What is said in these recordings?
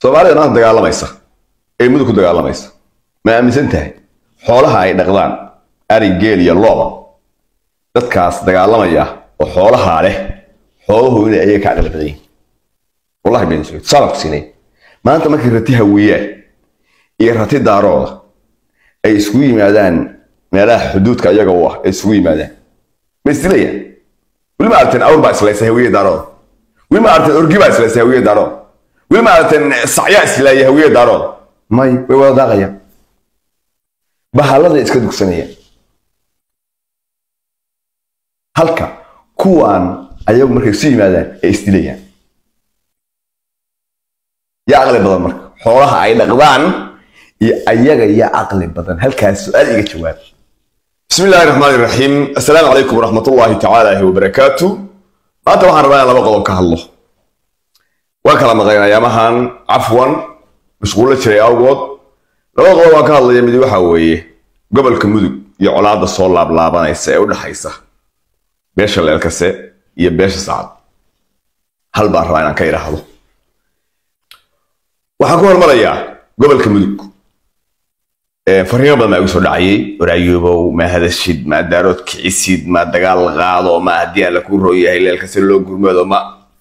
soomaalida maanta dagaalamaysa ee mudug ku dagaalamaysa ma aaminsan tahay xoolaha ay dhaqdaan ari geel iyo looba dadkaas dagaalamaya oo xoolahaa leh xooluhu inay ayaga ka aqli badan yihiin wallahi been sheegay sanadku siinay maanta markii rati hawiyaan iyo rati daarooda ay isugu yimaadaan meelaha xuduudka iyaga u ah ay isugu yimaadaan ma isdilayaan weli ma aragteen awr baa islaysay hawiye daarooda weli ma aragteen orgi baa islaysay hawiye daarooda weli ma aragteen sacyaa islaaya hawiye daarooda may way wada daaqayaan bahaladay iska dugsanayaan halka kuwaan ayagu markay isu yimaadaan ay isdilayaan yaa caqli badan marka xoolaha ay dhaqdaan iyo ayaga yaa caqli badan halkaas su-aal iga jawaab bismi illaahi raxmaani raxiim assalaamu calaykum waraxmat ullaahi tacaala wabarakaatu maanta waxaan rabaa in laba qodob ka hadlo waan kala maqleen ayaamahan cafwan mashquullo jiray awgood laba qodob waan ka hadlaya mid waxa weeye gobolka mudug iyo colaadda soo laablaabanaysa ee u dhexaysa beesha leelkase iyo beesha sacad hal baan rabaa inaan ka idhaahdo waxaan ku hormarayaa gobolka mudug fariimo badan baa igu soo dhacayay waraayoobow ma hadashid ma daarood kicisid ma dagaal qaado ma haddii aan laku rooyahay leelkase loo gurmado ma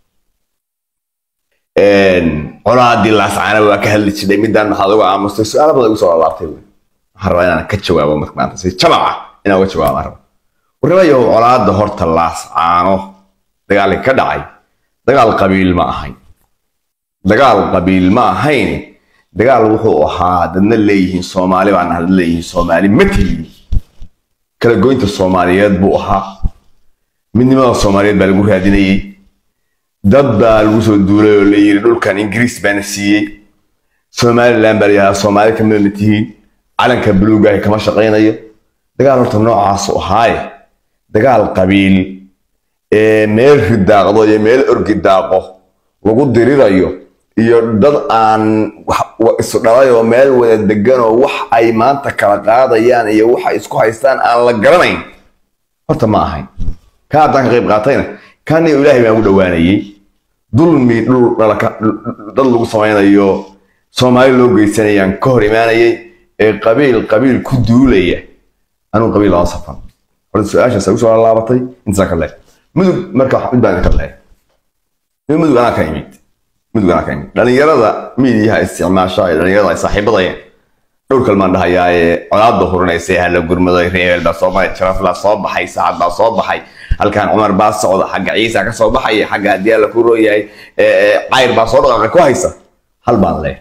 colaadii laascaana waa ka hadli jiray midaan maxaad uga aamustay su-aala badan igu soo laabtay wey waxaan rabaa inaan ka jawaabo marka maanta si jamaca inaan uga jawaabo aan raba warramayow colaadda horta laascaano dagaalkii ka dhacay dagaal qabiil ma ahayn dagaal qabiil ma ahayn dagaal wuxuu ahaa dadna leeyihiin soomaali baana dad leeyihiin soomaali ma tihin kala goynta soomaaliyeed buu ahaa midnimada soomaaliyeed baa lagu raadinayey dad baa lagu soo duulay oo la yiri dhulkan ingiriis baana siiyey somaliland baa layahaa soomaali kamida ma tihiin calanka buluugahi kama shaqaynayo dagaal horta noocaasu ahaaye dagaal qabiil ee meel ridaaqdo iyo meel orgi daaqo lagu dirirayo iyo dad aan isu dhalayoo meel wada deganoo wax ay maanta kala qaadayaan iyo wax ay isku haystaan aan la garanayn horta ma ahayn ka haddaan ka qayb qaatayna kaniyo ilaahay baan ugu dhowaanayey dulmi dhul dad lagu samaynayo soomaali loo geysanayaan ka hor imaanayay ee qabiil qabiil ku duulaya anuu qabiil lama safan horta su-aashaas ay usoo laabatay intasaa ka leeg mudug marka mid baan ka leeg mudug anaa ka imid mudug anaa ka imid dhalinyarada miidiyaha isticmaasha ee dhalinyarada ay saaxiibadayeen dhowr kalmaan dhahayaa ee colaadda hurinaysa hala gurmaday reebel baa soo baxay jaraflaa soo baxay saacad baa soo baxay halkan cumar baa socda xagga ciisa ka soo baxaya xagga haddii alla ku rooyahay cayr baa soo dhaqaaqay ku haysa hal baan leeh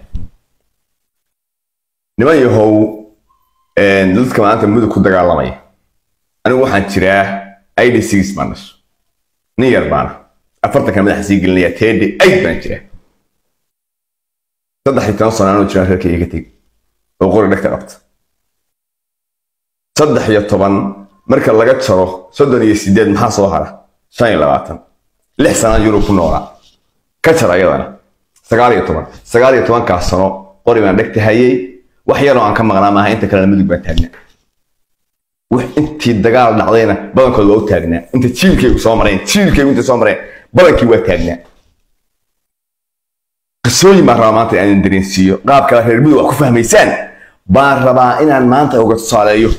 niman yahow dadka maanta mudug ku dagaalamaya anigu waxaan jiraa id six baan dhasho nin yar baana afartanka madaxa sii gelinaya tedi aid baan jiraa saddex iyo toban sano anuu jiraan reerkayga ka tegi oo qori dhegta qabta saddex iyo toban marka laga jaro soddon iyo sideed maxaa soo hara shan iyo labaatan lix sana yurub ku noolaa ka jar ayadana sagaal iyo toban sagaal iyo tobankaas sano qori baan dhegta hayay wax yaroo aan ka maqnaa maaha inta kalena mudug baan taagnaa wax intii dagaal dhacdayna badankood waa u taagnaa inta jiilkaygu soo mareen jiilkaygu inta soo mareen badankii waa taagnaa qisooyin baan rabaa maanta inaan dareensiiyo qaab kale reer mudug wax ku fahmaysaan baan rabaa inaan maanta uga tusaaleeyo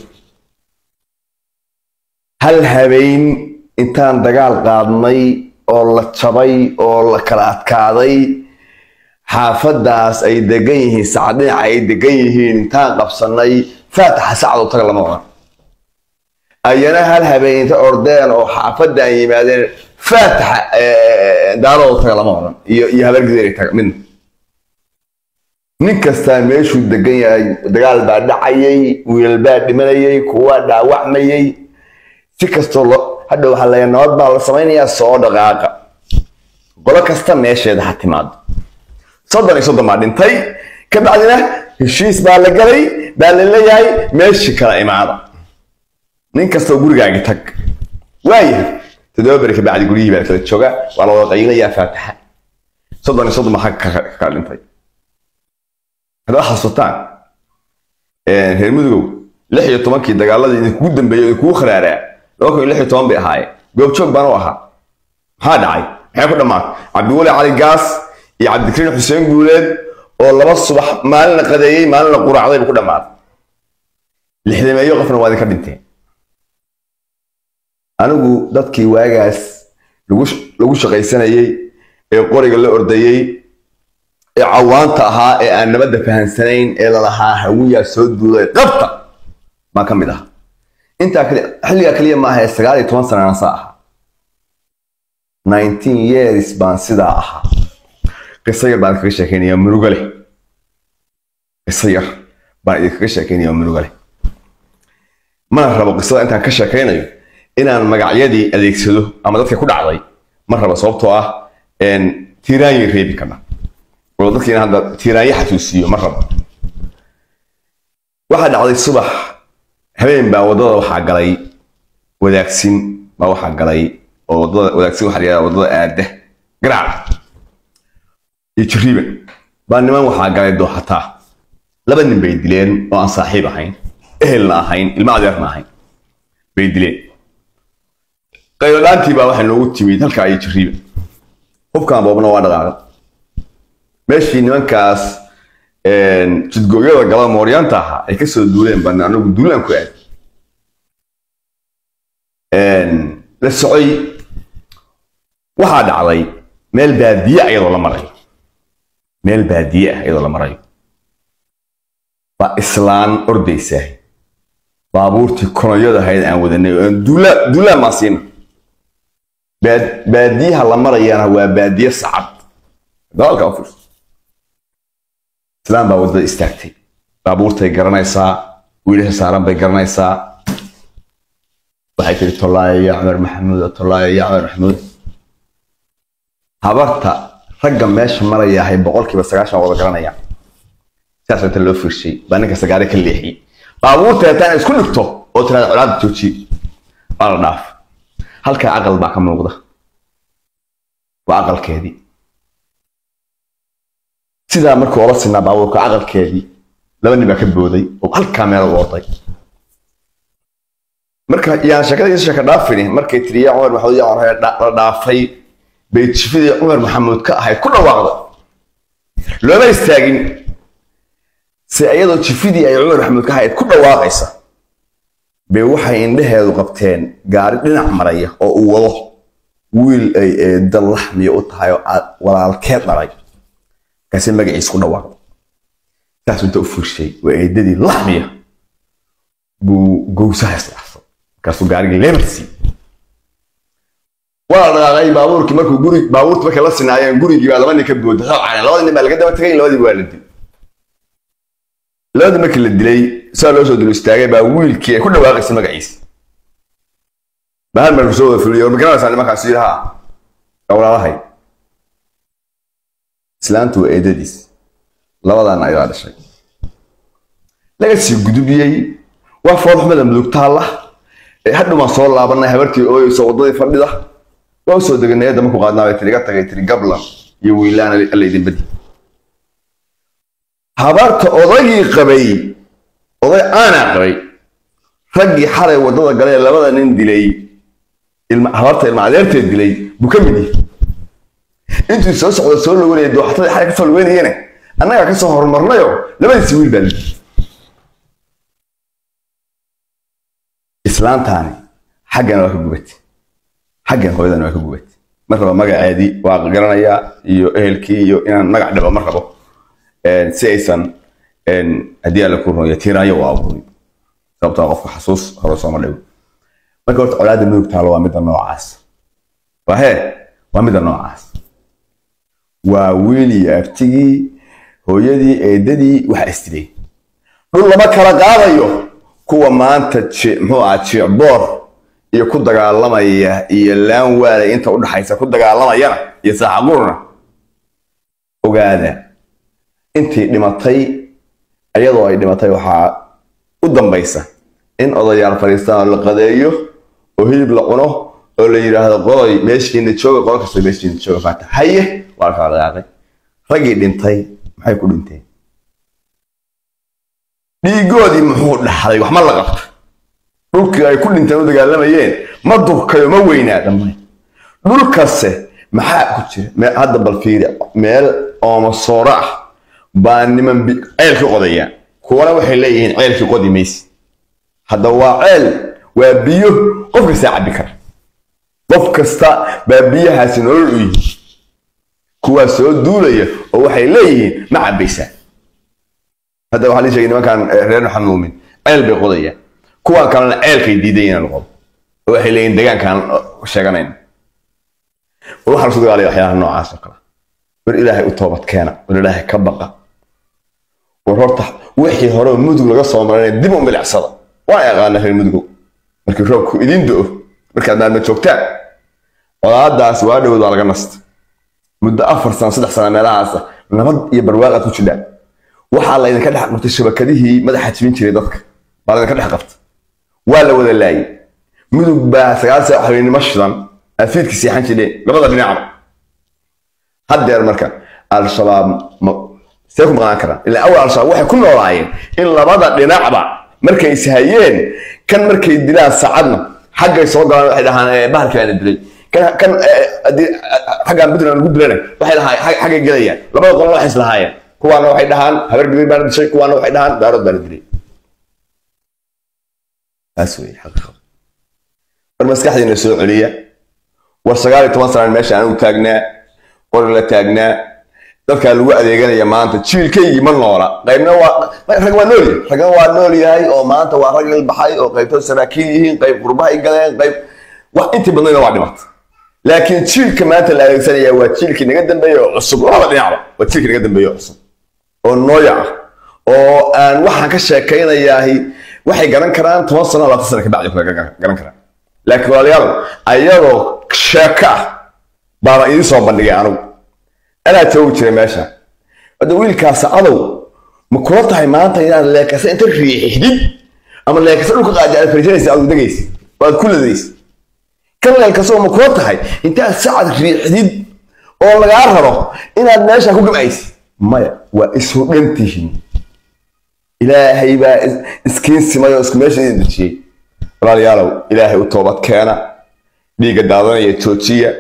hal habeen intaan dagaal qaadnay oo la jabay oo la kala adkaaday xaafadaas ay degan yihiin sacad dhinaca ay degan yihiin intaan qabsanay faataxa sacdo taga lama odhan ayana hal habeen inta ordeen oo xaafadaan yimaadeen faataxa daarooda taga lama odhan iyo iyo habargideeri taga midna nin kastaa meeshuu degan yahay dagaal baa dhacayay wiilal baa dhimanayay kuwaa dhaawacmayay si kastoo lo hadha waxaa leeya nabad baa la samaynayaa soo dhaqaaqa qolo kasta meesheeda ha timaado soddon iyo soddon baa dhintay ka bacdina heshiis baa la galay baa la leeyahay meeshii kala imaada nin kastoo gurigaaga tag waayahay toddoba beri ka bacdi guryihii baa kala jooga waa la wada qaylayaa faataxa soddon iyo soddon baa xagga ka kala dhintay haddaad xasuutaan reer mudugow lix iyo tobankii dagaaladii idinkugu dambeeyey idinkugu kharaaraa laba kun iyo lix iyo toban bay ahaayeen goobjoog baan u ahaa maxaa dhacay maxay ku dhammaatay cabdiweli cali gaas iyo cabdikariin xuseen guuleed oo laba subax maalina qadeeyey maalina quraacday buu ku dhammaaday lixdameeyo qofna waa idinka dhinteen anigu dadkii waagaas lagu shaqaysanayey ee qoriga la ordayey ee cawaanta ahaa ee aan nabadda fahansanayn ee lalahaa hawiyaa soo duuday qabta baan ka mid aha intaa xilligaa keliya ma aha ee sagaal iyo toban sanana saa ahaa nineteen years baan sidaa ahaa qiso yar baan idinkaga sheekeynaya murugo leh qiso yar baan idinkaga sheekeynaya murugo leh mana rabo qisada intaan ka sheekeynayo inaan magacyadii adeegsado ama dadka ku dhacday ma rabo sababtoo ah tiiraanyo reebi karna oo dadka inaan hadda tiiraanyo xasuusiyo ma rabo waxaa dhacday subax habeen baa waddada waxaa galay wadaagsin baa waxaa galay oo waddada wadaagsin waxaa la waddada aada garaac iyo jiriiban baa niman waxaa galay dooxataa laba nin bay dileen oo aan saaxiib ahayn ehelna ahayn ilma adeerna ahayn bay dileen qaylodhaantii baa waxay noogu timid halkaa iyo jiriiban hubkan boobna waa dhaqaaqay meeshii nimankaas jidgooyada gala mooryaanta ahaa ay kasoo duuleen baan anagu duulaan ku aad la socoy waxaa dhacday meel baadiye iyadoo la marayo meel baadiye ah iyadoo la marayo baa islaan ordaysaa baabuurtii konoyada ahayd aan wadanay oo duulaan duulaan baan siina baadiyaha la marayana waa baadiye sacad dagaalka u fiirso islaan baa waddada istaagtay baabuurtay garanaysaa wiilasha saaran bay garanaysaa waxay tiri tollaayo ya cumar maxamuud tollaayo ya cumar maxamuud habarta ragga meesha marayahay boqolkiiba sagaashan wada garanaya sidaas inta loo fiirshay baa ninka sagaare ka leexiyey baabuurta hataan isku dhigto oo tiraada colaada jooji waa la dhaaf halkaa aqal baa ka muuqda waa aqalkeedii sidaa markuu ola sinaa baabuurka aqalkeedii laba nin baa ka booday oo halkaa meel u orday marka yaan sheekada sheeka dhaafini markay tiri yaa cumar maxamuud yaa cumar la dhaafay bay jifidii cumar maxamuud ka ahayd ku dhawaaqday looma istaagin se iyadoo jifidii ay cumar maxamuud ka ahayd ku dhawaaqaysa bay waxay indhaheedu qabteen gaari dhinac maraya oo uu wado wiil ay eeda laxmiya u tahay oo walaalkeed dhalay markaasay magaciis ku dhawaaqday saas inta u furshay waa eedadii laxmiya buu gowsaha isdhaafsay markaasuu gaarigii leemarsi waa la dhaqaaqay baabuurkii markuu guri baabuurta markay la sinaayeen gurigii baa laba nin ka booda rabcane labada nin baa laga daba tagay labadii waa la dilay labadii markii la dilay saa loo soo dilo istaagay baa wiilkii ay ku dhawaaqaysay magaciisa baa hal mar soo wada fuliyo ma garanaysaa nimankaas yidhi haa walaalahay islaantu waa eedadiis labadaana ayaa dhashay laga sii gudubiyey waa foolxumada mudugtaalla hadhow baan soo laabanay habartii ooyeyso waddadii fadhida waa usoo deganay eedda markuu qaadnaa bay tiri iga tagay tiri gabla iyo wiilaan alla idin badi habarta odagii qabay oday aanaa qabay raggii xalay waddada galee labada nin dilay habarta ilma adeerteed dilay buu ka mid yahay intuu soo socda soo loweynaya dooxatadii xalay kasoo loweynayene annagaa kasoo horumarnayo labadiisi wiil baa lidhi islaantaani xaggana waa ka gubatay xaggan hooyadana waa ka gubatay mar raba magaceedii waa garanayaa iyo ehelkii iyo inaan magac dhabo mar rabo si aysan haddii alla ku rumeeyo tiiraayo u abuurin sababtoo qofka xasuus hore sooma dhigo marka horta colaadda mudug taalo waa midda noocaas waa hee waa midda noocaas waa wiilii abtigii hooyadii eedadii waxa istilay dhul lama kala qaadayo kuwa maanta muxuu ahaa jiicboor iyo ku dagaalamaya iyo laan waalay inta udhaxaysa ku dagaalamayana iyo saaxaqurna ogaada intii dhimatay iyadoo ay dhimatay waxaa u dambaysa in odayaal fadhiistaan oo la qadeeyo oo hilib la cuno oo la yidhaahdo qoloy meeshiina jooga qolo kasta meeshiina jooga faata haye waa kala dhaqaaqay raggii dhintay maxay ku dhinteen dhiigoodii muxuu dhaxlay wax ma la qabta dhulkii ay ku dhinteen u dagaalamayeen ma durkayo ma weynaa dhammaan dhulkase maxaa ku jira hadda bal fiiri meel oomasooro ah baa niman ceelkii qodayaan kuwana waxay leeyihiin ceelkii qodi mayse hadda waa ceel waa biyo qof kastaa cabbi kara qof kasta baa biyahaasi nolol u yihi kuwaa soo duulaya oo waxay leeyihiin ma cabbaysaa hadda waxaa lii sheegay nimankan reer maxamed muumin ceel bay qodayaan kuwan kalena ceelkay diidan inaan qodo oo waxay leeyihiin deegaankaan sheeganayna war waxaa lasu dagaalaya waxyaalaha noocaas oo kale war ilaahay u toobad keena war ilaahay ka baqa war horta wixii hore oo mudug laga soo maray dib u milicsada waan yaqaana reer mudugow markii roobku idin do markaad maalma joogtaan colaadaas waa dhowd waa laga nasta muddo afar sano saddex sano meelahaas nabad iyo barwaaq aad ku jidhaan waxaa laydinka dhex qabtay shabakadihii madaxa jibin jiray dadka baa laydinka dhex qabtay waa la wada laayay mudug baa sagaal saac habeenimo shidan aad fiidka seexan jireen labada dhinacba haddeer marka al-shabaab see ku maqnaan karaan ilaa awal al-shabaab waxay ku noolaayeen in labada dhinacba markay ishayeen kan markay dilaan saacadna xaggay soo galaan waxay dhahaan bahalkii baana dilay kan kan xaggaan puntland lagu dilana waxay dhahaan xaggay gelayaan labada qolana waxay islahaayeen kuwaana waxay dhahaan habar gabir baana dishay kuwaana waxay dhahaan daarood baana dilay taas wey xaqiiqada war maskaxdiina soo celiya war sagaal iyo toban sanaan meesha aan u taagnaa war la taagnaa dadkaa lagu adeeganaya maanta jiilkaygii ma noola qaybna waa rag waa nool yahay ragna waa nool yahay oo maanta waa rag ilbaxay oo qaybtood saraakiil yihiin qayb qurbahay galeen qayb wax intii badnayna waa dhimata laakiin jiilka maanta la adeegsanaya waa jiilkii naga dambeeya oo cusub labada dhinacba waa jiilkii naga dambeeya oo cusub oo nooya ah oo aan waxaan ka sheekaynayahay waxay garan karaan toban sano labaatan sano kabacdi kula garan karaan laakiin walaalayaal ayadoo sheeko ah baana idiin soo bandhigay anigu anaa joogi jiray meesha hadda wiilkaas adow ma kula tahay maanta inaad leekasa inta riixdid ama leekasa dhulka qaadi aad fariisanaysa aad degaysa oo aad ku ladaysa kan leelkasoo ma kula tahay intaad sacad riixdid oo lagaa raro inaad meesha ku gamcaysid maya waa isu dhantihiin ilaahay baa iskiin simay oo isku meesha idin dejiyey walaalayaalow ilaahay u toobad keena dhiigga daadanaya joojiya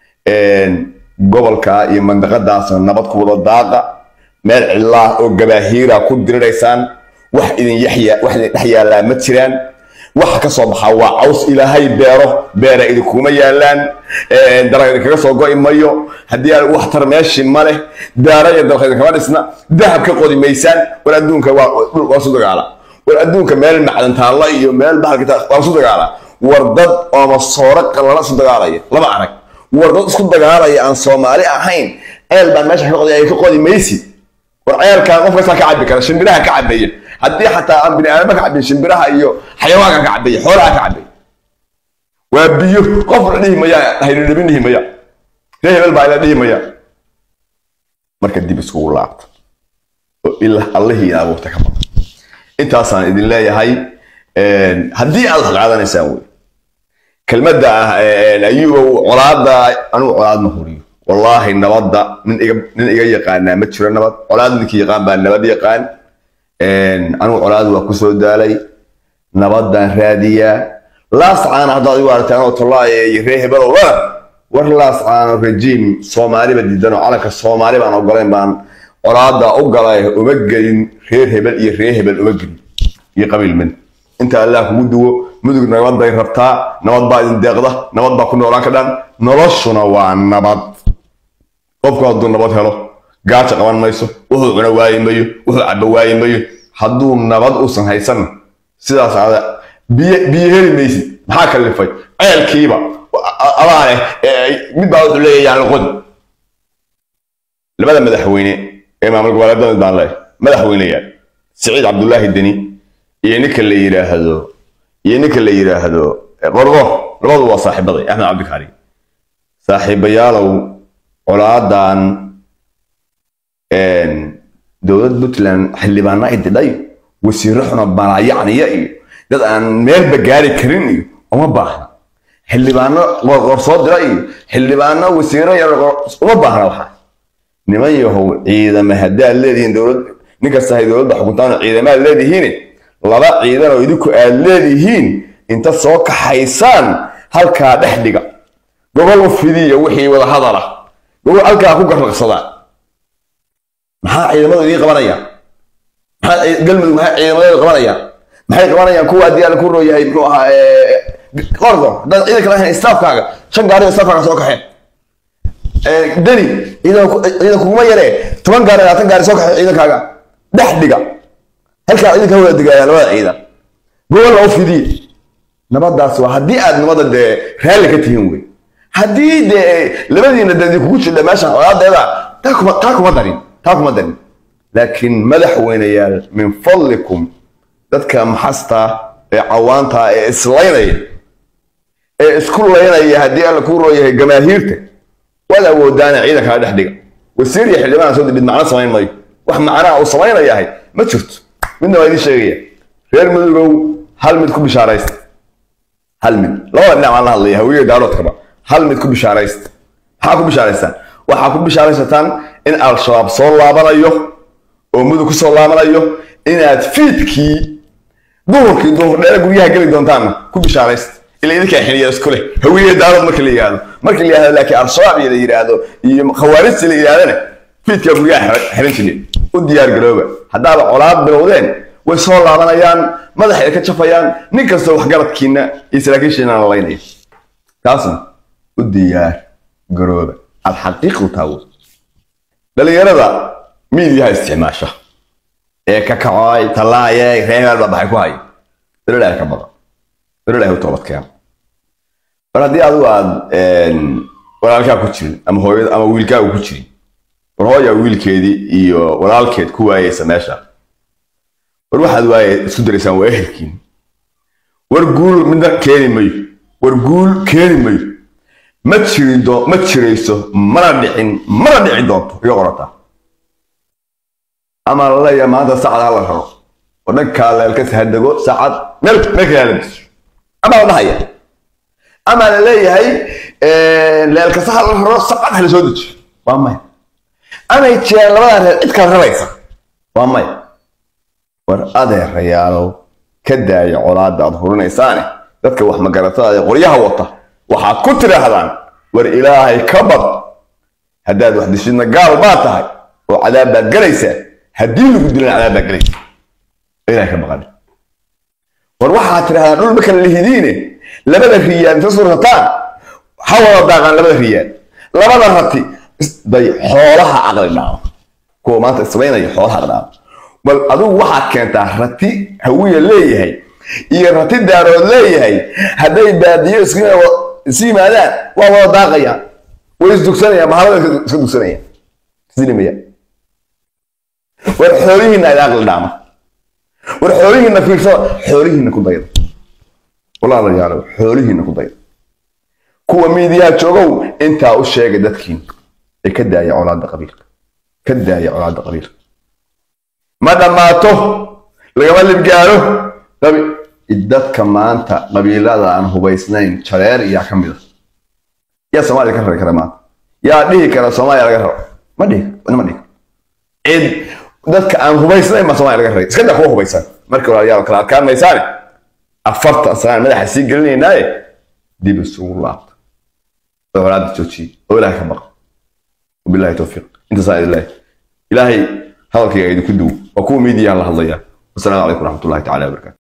gobolka iyo mandaqadaasna nabad ku wada daaqa meel cidlaah oo gabaahiira ku diriraysaan wax idin yaxya wax idin dhex yaallaa ma jiraan waxa ka soo baxaa waa caws ilaahay beero beera idinkuma yaallaan dalag idinkaga soo go'i mayo haddii aan wax tar meeshii ma leh daara iyo dalka idinkama dhisna dahab ka qodi maysaan war adduunka waa su dagaala war adduunka meel macdan taalla iyo meel bahalka waa su dagaala war dad ooma sooro qalala su dagaalaya lama arag war dad isku dagaalaya aan soomaali ahayn ceel baan meesha ka qoday ay ka qodi maysid war ceelkaan qof kastaa ka cabbi kara shimbiraha ka cabbeeya haddii xataa aan bini aadama ka cabbin shimbiraha iyo xayawaanka ka cabbeeya xoolaha ka cabbeeya waa biyo qof la dhihi maya haynidhibin dhihi maya ree hebel baa ila dhihi maya marka dib iskugu laabta oo ilaa allihii ina abuurta ka badan intaasaan idin leeyahay haddii aad wax qaadanaysaan wey kelmadda ah ayuubow colaadda anugu colaad ma huriyo wallaahi nabadda nin iga nin iga yaqaanaa ma jiro nabad colaad ninkii yaqaan baa nabad yaqaan anugu colaad waa kusoo daalay nabaddaan raadiyaa laas caana haddaad igu aragtaan oo tollaaye iyo ree hebelow lana war laas caano rejiim soomaaliba diidan oo calanka soomaali baan ogolayn baan colaadda u galay uma gelin reer hebel iyo ree hebel uma gelin iyo qabiil mid inta allah kugu duwo mudug nabad bay rabtaa nabad baa idin deeqda nabad baa ku noolaan ka dhan noloshuna waa nabad qofku hadduu nabad helo gaaja qaban mayso wuxuu cuna waayi mayo wuxuu cabo waayi mayo hadduu nabad uusan haysanna sidaas ada biyo biyo heli maysid maxaa kalifay ceelkiiba adaa leh mid baa wuxuu leeyahay yaan qod labada madaxweyne ee maamul goboleedada baan leeyahay madaxweyneyaal siciid cabdullaahi deni iyo ninka la yidhaahdo iyo ninka la yidhaahdo qorqor labadu waa saaxiibaday axmed cabdikaari saaxiibayaalow colaadan dowlad puntland xildhibaana ididhay wasiiro xuna balaayacniya iyo dad aan meelba gaari karin iyo uma baahna xildhibaano qorqor soo dira iyo xildhibaano wasiiro yar uma baahna waxaa niman yahow ciidama haddaad leedihiin dowlad ninkastahay dowladda xukuntaan ciidamaad leedihiin laba ciidan oo idinku aad leedihiin inta soo kaxaysaan halkaa dhex dhiga gobol u fidiya wixii wada hadala gobol halkaa ku garraqsadaan maxaa ciidamadu idiin qabanayaan maxaa galmudug maxay ciidamadeedu qabanayaan maxay qabanayaan kuwa haddii alla ku rooyahay muxuu ahaa qordo haddaad ciidanka lahayn staafkaaga shan gaari oo staafkaaga soo kaxeen deni ciidan kuguma yaree toban gaari labaatan gaari soo kaxeen ciidankaaga dhex dhiga halkaa ciidanka wada digaya labada ciidan gobol oo fidiye nabadaas waa haddii aad nabada dee raalli ka tihiin wey haddii dee labadiina dee kugu jidha meeshan colaadeeda taa kuma taa kuma darin taa kuma darin laakiin madaxweyneyaal min fadlikum dadka maxasta ee cawaanta ee islaynaya ee isku laynaya haddii alla ku rooyahay gamaahiirta waad awoodaana ciidankaa dhex dhiga wasiir iyo xildhibaan soo didhid macno samayn mayo wax macnaha uu samaynayahay ma jirto midna waa idiin sheegaya reer mudugow hal mid ku bishaaraysta hal mid labada dhinac aan la hadlaya hawiye daaroodkaba hal mid ku bishaaraysta maxaa ku bishaaraystaan waxaa ku bishaaraysataan in al-shabaab soo laabanayo oo mudug ku soo laabanayo inaad fiidkii duhurkii duhur dheere guryaha geli doontaanna ku bishaaraysta ila idinkaa xiliya isku leh hawiye daarood marka la yidhaahdo marka la yidhahdo laakiin al-shabaab iyo la yidhaahdo iyo khawaarijta la yidhahdana fiidkaa guryaha xiran jirin u diyaar garooba haddaaba colaad bilowdeen way soo laabanayaan madaxay ka jafayaan nin kastoo waxgaradkiina iyo saraakiishiina la laynaya taasna u diyaar garooba alxaqiiqdu taawo dhalinyarada miidiyaha isticmaasha ee ka kacoy tallaaye reegaal baa baxay ku haya dalilaah ka badan dalilaah u toobadkeena mar haddii adigu aad walaalkaa ku jirin ama hooyada ama wiilkaagu ku jirin war hooya wiilkeedii iyo walaalkeed ku waayeysa meesha war waxaad waaye isku daraysaan waa ehelkiin war guul midna keeni mayo war guul keeni mayo ma jiri doo ma jirayso mana dhicin mana dhici doonto iga qorataa ama la leeyahay maanta saacad hala raro oo dhankaa leelkas hadego saacad meel meel kale hala diso ama la dhahaya ama la leeyahay leelkasa hala raro saacad hala soo dejiyo waa maya amay jiraan labadan reer cid kala raraysa waa maya war adeerayaalow ka daaya colaadda aad hurinaysaane dadka wax magaratada ee qoryaha wata waxaad ku tidhaahdaan war ilaahay ka bad haddaad wax dishidna gaal baa tahay oo cadaab baad gelaysaa haddii lagu dilana cadaab baad gelaysaa ilahay ka baqani war waxaad tidhahdaan dhul ma kala lihidiine labada riyaad inta sursataan ha wada daaqaan labada riyaad labada rati day xoolaha caqli dhaamo kuwa maanta isbaynaya xoolaha dhaamo bal adigu waxaad keentaa rati hawiya leeyahay iyo rati daarood leeyahay hadday baadiyo isu yimaadaan waa wada daaqayaan way isdugsanayaan bahalada iska dugsanayaan isdilimayaan war xoolihiinna ay aqli dhaama war xoolihiinna fiirsada xoolihiinna ku dayda walaalayaalow xoolihiinna ku dayda kuwa miidiyaha joogow intaa u sheegay dadkiin ee ka daaya colaadda qabiilka ka daaya colaadda qabiilka ma dhammaato lagama libgaaro dadka maanta qabiilada aan hubaysnayn jareer iyaa ka mid a yaa soomaaliya ka rari kara maanta yaa dhihi kara soomaaliya laga raro ma dhihi ma dhihi cid dadka aan hubaysnayn baa soomaaliya laga raray iska daa kuwa hubaysan marka walaalayaal kala adkaan maysaane afarta sanaan madaxa sii gelinaynaaye dib isugu laabta oo walaada joojiye oo ilaahay ka baqa wabillahi towfiiq intaasaa ilaahay ilaahay hadalkayga idinku duw waa kuwa miidiyaha la hadlaya wasalaamu calaykum waraxmatullahi tacala wabarakatu